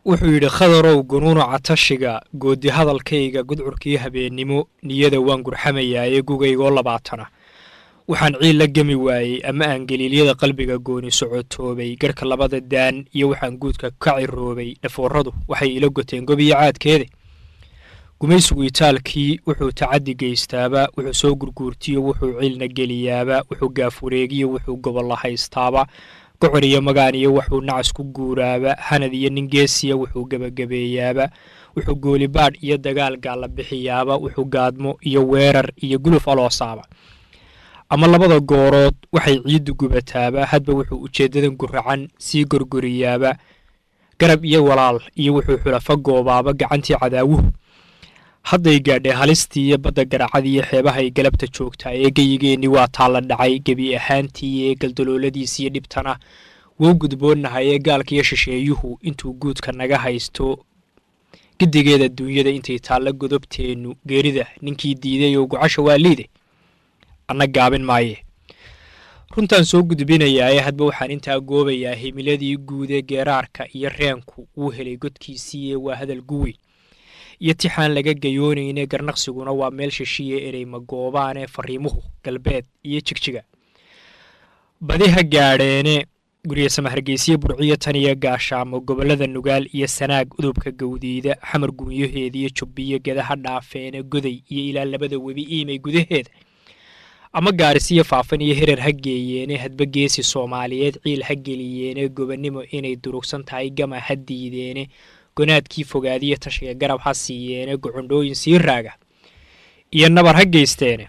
wuxuu yidhi khadarow gunuunuca tashiga goodi hadalkayga gudcurkii habeennimo niyada waan gurxamayaaye gugaygoo labaatana waxaan ciil la gemi waayey ama aan galiilyada qalbiga gooni socotoobay garhka labada daan iyo waxaan guudka ka ciroobay dhafooradu waxay ila goteen gobiyo caadkeeda gumaysigu itaalkii wuxuu tacaddi geystaaba wuxuu soo gurguurtiyo wuxuu ciilna geliyaaba wuxuu gaafwareegiyo wuxuu gobolla haystaaba gocor iyo magaan iyo wuxuu nacas ku guuraaba hanad iyo nin geesiya wuxuu gebagabeeyaaba wuxuu goolibaadh iyo dagaal gaalla bixiyaaba wuxuu gaadmo iyo weerar iyo guluf aloosaaba ama labada goorood waxay ciiddu gubataaba hadba wuxuu ujeeddadan guracan sii gorgoriyaaba garab iyo walaal iyo wuxuu xulafo goobaaba gacantii cadaawuhu hadday gaadhee halistii iyo badda garacadii iyo xeebahay galabta joogtaa ee geyigeennii waa taalla dhacay gebi ahaantii ee galdalooladiis iyo dhibtana wou gudboonnahay ee gaalkiiyo shisheeyuhu intuu guudka naga haysto gedigeeda duunyada intay taalla godobteennu geerida ninkii diiday oo gucasha waa liide anna gaabin maaye runtaan soo gudbinayaaye hadba waxaan intaa goobayaa himiladii guud ee geeraarka iyo reenku wuu helay godkiisiiye waa hadal guweyn iyo tixaan laga gayoonayne garnaqsiguna waa meel shishiya ereyma goobaane fariimuhu galbeed iyo jigjiga badi ha gaadheene gurye samahargeysiye burciyo tan iyo gaashaamo gobollada nugaal iyo sanaag udubka gawdiida xamar gumyaheediyo jubbiyo gedaha dhaafeene goday iyo ilaa labada webi iimay gudaheeda ama gaarisiyo faafan iyo herer ha geeyeene hadba geesi soomaaliyeed ciil ha geliyeene gobonnimo inay durugsan tahay gama ha diideene gonaadkii fogaadiyo tashiga garab ha siiyeene gocondhooyin sii raaga iyo nabar ha geysteene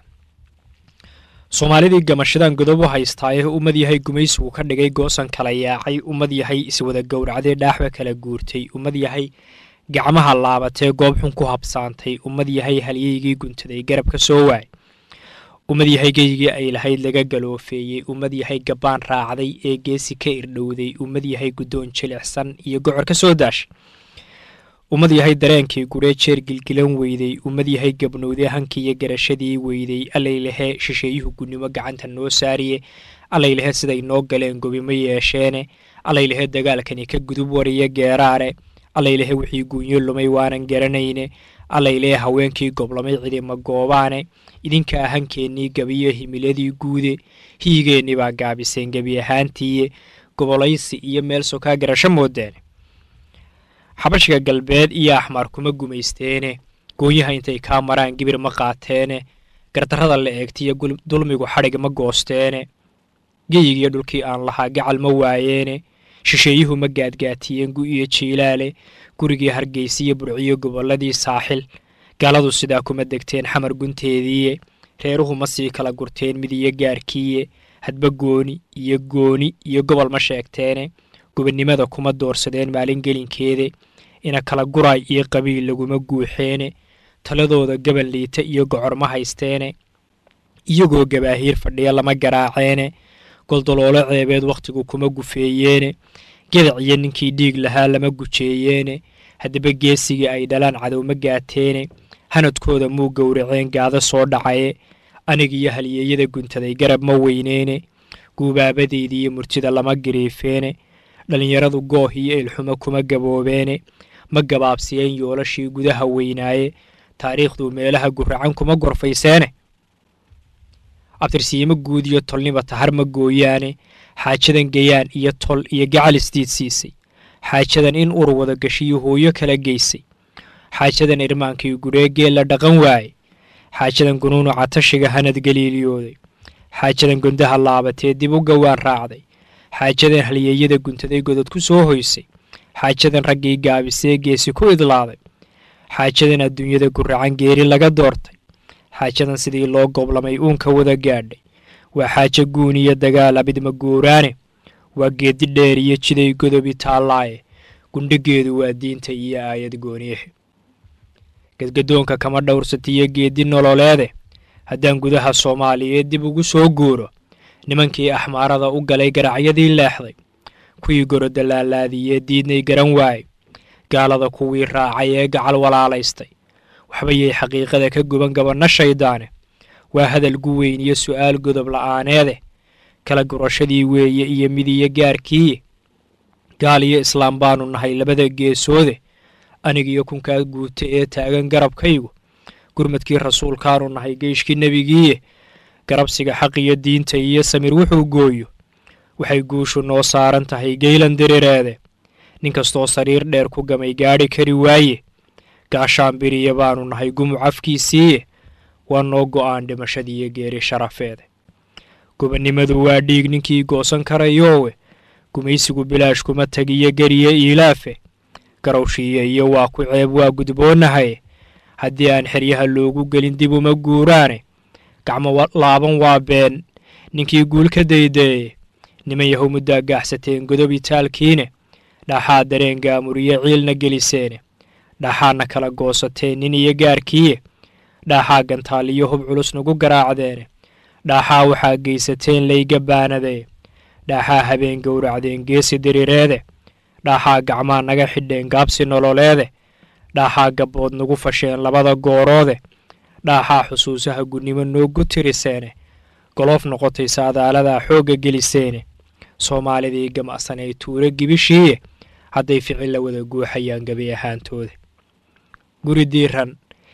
soomaalidii gamashadan godob u haystaaye ummad yahay gumaysigu ka dhigay goosan kala yaacay ummad yahay iswada gowracdee dhaaxba kala guurtay ummad yahay gacmaha laabatee goob xun ku habsaantay ummad yahay halyeygii guntaday garab ka soo waay ummad yahay geygii ay lahayd laga galoofeeyey ummad yahay gabbaan raacday ee geesi ka irdhowday ummad yahay guddoon jilicsan iyo gocor ka soo daashay ummad yahay dareenkii guree jeer gilgilan weyday ummad yahay gabnowdee hankii iyo garashadii weyday allaylahee shisheeyuhu gunnimo gacanta noo saariye allaylahee siday noo galeen gobimo yeesheene allaylahee dagaalkani ka gudub wariyo geeraare allaylahee wixii guunyo lumay waanan garanayne allaylahee haweenkii goblamay cidima goobaane idinka ahankeennii gabiyo himiladii guude hiyigeennii baa gaabiseen gebi ahaantiiye gobolaysi iyo meel sokaa garasho moodeene xabashiga galbeed iyo axmaar kuma gumaysteene goonyaha intay kaa maraan gibir ma qaateene gardarrada la eegtiyo dulmigu xadhig ma goosteene geyigiyo dhulkii aan lahaa gacal ma waayeene shisheeyuhu ma gaadgaatiyeen gu iyo jiilaale gurigii hargeysiyo burciyo gobolladii saaxil gaaladu sidaa kuma degteen xamar gunteediiye reeruhu ma sii kala gurteen mid iyo gaarkiiye hadba gooni iyo gooni iyo gobol ma sheegteene gobonnimada kuma doorsadeen maalin gelinkeede ina kala guraay iyo qabiil laguma guuxeene taladooda gabal liita iyo gocor ma haysteene iyagoo gabaahiir fadhiya lama garaaceene goldoloolo ceebeed wakhtigu kuma gufeeyeene gedac iyo ninkii dhiig lahaa lama gujeeyeene haddaba geesigii ay dhalaan cadow ma gaateene hanadkooda muu gowraceen gaado soo dhacaye anig iyo halyeeyada guntaday garab ma weyneene guubaabadeydi iyo murtida lama gariifeene dhallinyaradu gooh iyo ilxumo kuma gaboobeene ma gabaabsiyeen yoolashii gudaha weynaaye taariikhdu meelaha guracan kuma gorfayseene abtirsiimo guud iyo tolniba tahar ma gooyaane xaajadan gayaan iyo tol iyo gacal isdiid siisay xaajadan in ur wada gashiyo hooyo kala geysay xaajadan irmaankii gureegee la dhaqan waaye xaajadan gunuunuca tashiga hanad galiiliyooday xaajadan gondaha laabatee dib u gawaan raacday xaajadan halyeeyada guntaday godod ku soo hoysay xaajadan raggii gaabisee geesi ku idlaaday xaajadan adduunyada guracan geeri laga doortay xaajadan sidii loo goblamay uunka wada gaadhay waa xaajo guun iyo dagaal abidma guuraane waa geedi dheer iyo jiday godobi taallaaye gundhigeedu waa diinta iyo aayad gooniyahe gadgadoonka kama dhowrsatiyo geedi nololeede haddaan gudaha soomaaliyeed dib ugu soo guuro nimankii axmaarada u galay garacyadii leexday kuwii goroda laalaadiyee diidnay garan waayey gaalada kuwii raacay ee gacal walaalaystay waxbayay xaqiiqada ka guban gabanno shayddaane waa hadal guweyn iyo su'aal godob la'aaneede kala gurashadii weeye iyo midiyo gaarkiiye gaal iyo islaam baanu nahay labada geesoode anigiyo kunkaa guuta ee taagan garabkaygu gurmadkii rasuulkaanu nahay geeshkii nebigiiye garabsiga xaq iyo diinta iyo samir wuxuu gooyo waxay guushu noo saaran tahay geylan dirireede nin kastoo sariir dheer ku gamay gaadhi kari waaye gaashaan biriya baanu nahay gumuc afkiisiiye waa noo go'aan dhimashadiiyo geeri sharafeede gobannimadu waa dhiig ninkii goosan karayoowe gumaysigu bilaash kuma tegiyo geriye iilaafe garowshiiya iyo waa ku ceeb waa gudboonahaye haddii aan xeryaha loogu gelin dib uma guuraane gacmo laaban waa been ninkii guul ka daydaye niman yahow muddaa gaaxsateen godob itaalkiine dhaxaa dareen gaamuriye ciilna geliseene dhaxaadna kala goosateen nin iyo gaarkiiye dhaaxaa gantaal iyo hub culus nagu garaacdeene dhaaxaa waxaa geysateen layga baanadee dhaaxaa habeen gowracdeen geesi diriireede dhaaxaa gacmaa naga xidheen gaabsi nololeede dhaaxaa gabbood nagu fasheen labada gooroode dhaaxaa xusuusaha gunnimo noogu tiriseene goloof noqotay saadaaladaa xoogga geliseene soomaalidii gamacsanay tuuro gibishiiye hadday ficil la wada guuxayaan gebi ahaantooda guri diiran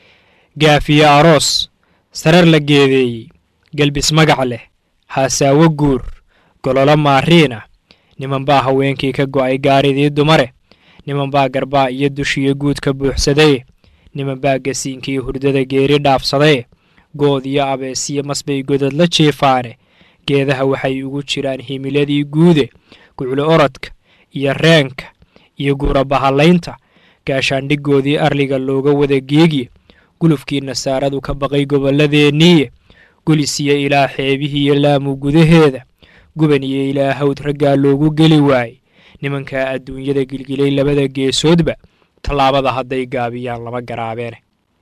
gaafiye aroos sarar la geedeeyey gelbis magac leh haasaawo guur gololo maariina niman baa haweenkii ka go'ay gaaridii dumare niman baa garbaa iyo dushiyo guud ka buuxsadaye niman baa gasiinkii hurdada geeri dhaafsadaye good iyo abeesiyo masbay godad la jiifaane geedaha waxay ugu jiraan himiladii guude guclo orodka iyo reenka iyo guura bahallaynta gaashaandhigoodii arliga looga wada geegiye gulufkii nasaaradu ka baqay gobolladeenniiye gulisiyo ilaa xeebihiiyo laamu gudaheeda guban iyo ilaa hawd raggaa loogu geli waayey nimankaa adduunyada gilgilay labada geesoodba tallaabada hadday gaabiyaan lama garaabeene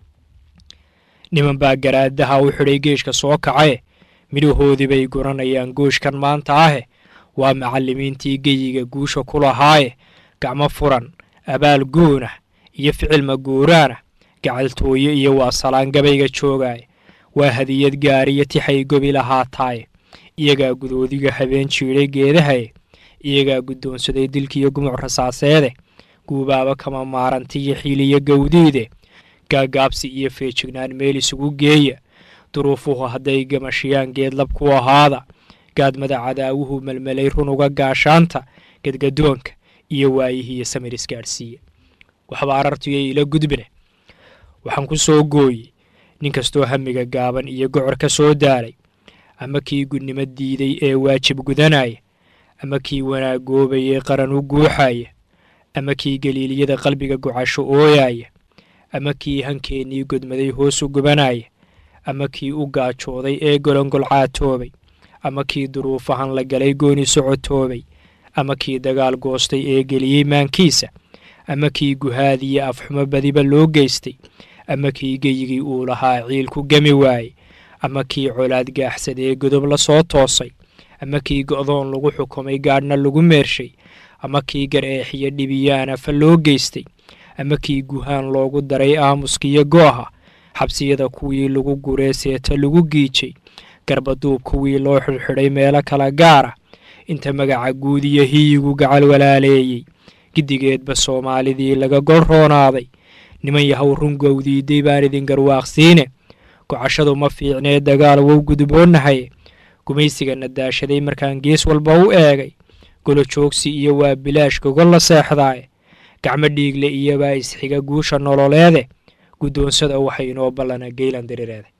niman baa garaadaha u xidhay geeshka soo kacaye midhahoodii bay guranayaan gooshkan maanta ahe waa macallimiintii geyiga guusha ku lahaaye gacmo furan abaal goonah iyo ficil maguuraanah gacaltooye iyo waa salaan gabayga joogaaye waa hadiyad gaariyo tixay gobi lahaataaye iyagaa gudoodiga habeen jiidhay geedahaye iyagaa guddoonsaday dilkiiyo gumuc rasaaseede guubaaba kama maarantiyo xiiliyo gawdiide gaagaabsi iyo feejignaan meel isugu geeya duruufuhu hadday gamashiyaan geedlab ku ahaada gaadmada cadaawuhu melmelay runuga gaashaanta gadgadoonka iyo waayihiiyo samir isgaadhsiiya waxba arartuyay ila gudbine waxaan ku soo gooyey nin kastoo hamiga gaaban iyo gocor ka soo daalay ama kii gudnimo diiday ee waajib gudanaya ama kii wanaagoobayee qaran u guuxaya ama kii galiiliyada qalbiga gocasho ooyaya ama kii hankeennii godmaday hoos u gubanaya ama kii u gaajooday ee golongolcaatoobay ama kii duruufahan la galay gooni socotoobay ama kii dagaal goostay ee geliyey maankiisa ama kii guhaadiyo afxumo badiba loo geystay ama kii geyigii uu lahaa ciil ku gemi waayey ama kii colaad gaaxsadee godob la soo toosay ama kii go'doon lagu xukumay gaadhna lagu meershay ama kii gar-eexiyo dhibiyaana fa loo geystay ama kii guhaan loogu daray aamuskiyo gooha xabsiyada kuwii lagu guree seeta lagu giijay garbaduub kuwii loo xidhxidhay meelo kala gaara inta magaca guud iyo hiyigu gacal walaaleeyey giddigeedba soomaalidii laga golroonaaday niman yahow rungowdiiday baan idin garwaaqsiine gocashadu ma fiicnee dagaal wow gudboonahaye gumaysiga nadaashaday markaan gees walba u eegay golo joogsi iyo waa bilaash gogol la seexdaaye gacmo dhiigle iyobaa isxiga guusha nololeede guddoonsada waxay inoo ballana geylan dirireede